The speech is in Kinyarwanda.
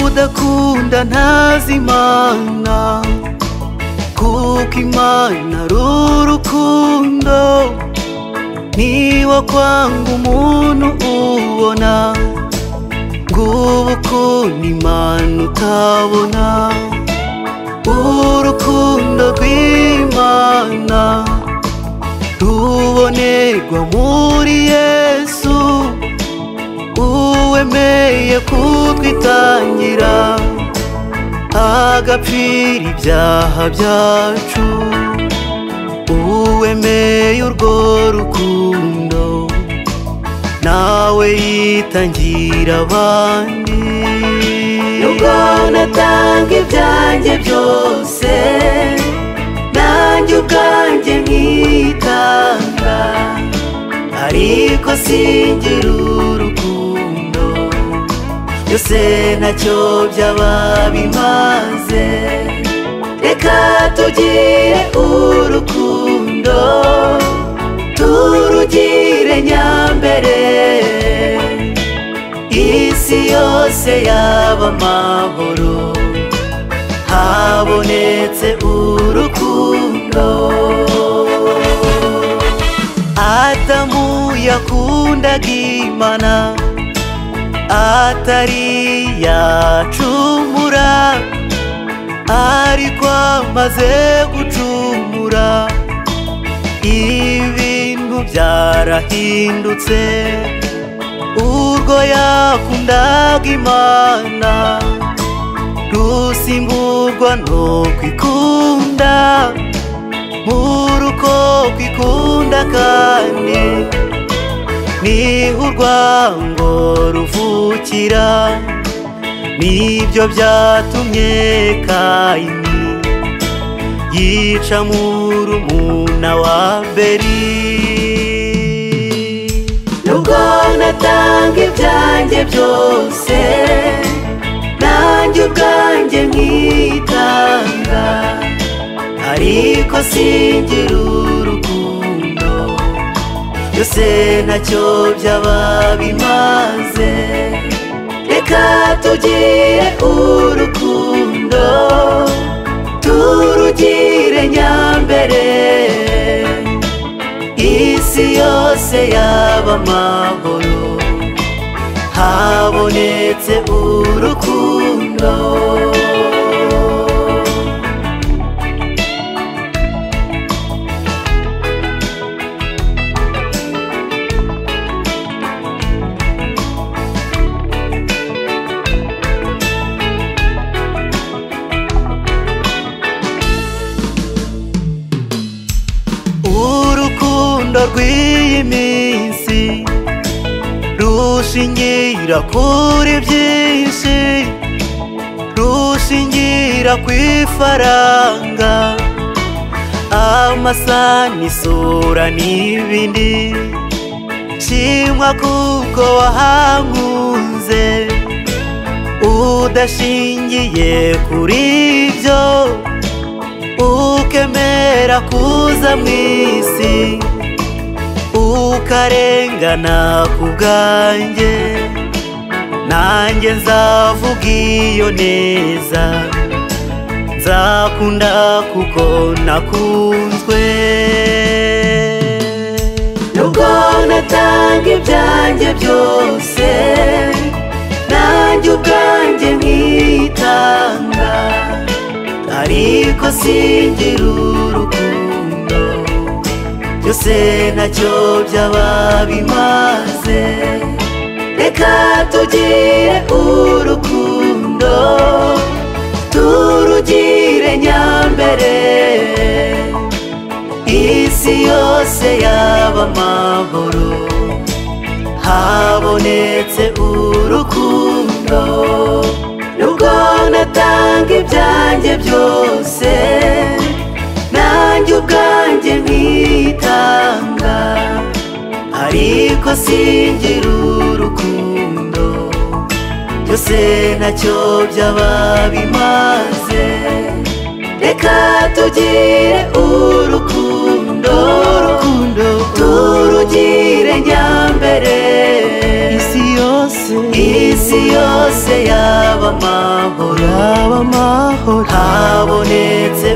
ngukunda ntazi imana kuko imana ari urukundo niba kwanga umuntu ubona ngubu ukuntu imana utabona urukundo rw'imana rubonerwa muri yesu uwemeye kutwitangira agapfira ibyaha byacu uwemeye urwo rukundo nawe yitangira abandi nubwo natanga ibyanjye byose nanjye ubwanjye nkitanga ariko singira urukundo byose ntacyo byaba bimaze reka tugire urukundo turugire nyambere isi yose yaba amahoro habonetse urukundo adamu yakundaga imana atari yacumura ariko amaze gucumura ibintu byarahindutse urwo yakundaga imana rusimburwa no kwikunda muri uko kwikunda kandi niho urwango ruvukira nibyo byatumye kayini yica murumuna wa beri nubwo natanga ibyanjye byose nanjye ubwanjye nkitanga ariko singira urukundo byose ntacyo byaba bimaze reka tugire urukundo turugire nyambere isi yose yaba amahoro habonetse urukundo urukundo rw'iyi minsi rushingira kuri byinshi rushingira ku ifaranga amasani isura n'ibindi shimwa kuko wahankunze udashingiye kuri byo ukemera kuza mu isi ukarengana ku bwanjye nanjye nzavuga iyo neza nzakunda kuko nakunzwe nubwo natanga ibyanjye byose nanjye ubwanjye nkitanga ariko singira urukundo byose ntacyo byaba bimaze reka tugire urukundo turugire nyambere isi yose yaba amahoro habonetse urukundo nubwo natanga ibyanjye byose nanjye ubwanjye nkitanga ariko singira urukundo byose ntacyo byaba bimaze reka tugire urukundo urukundo turugire nyambere isi yose isi yose yaba amahoro habonetse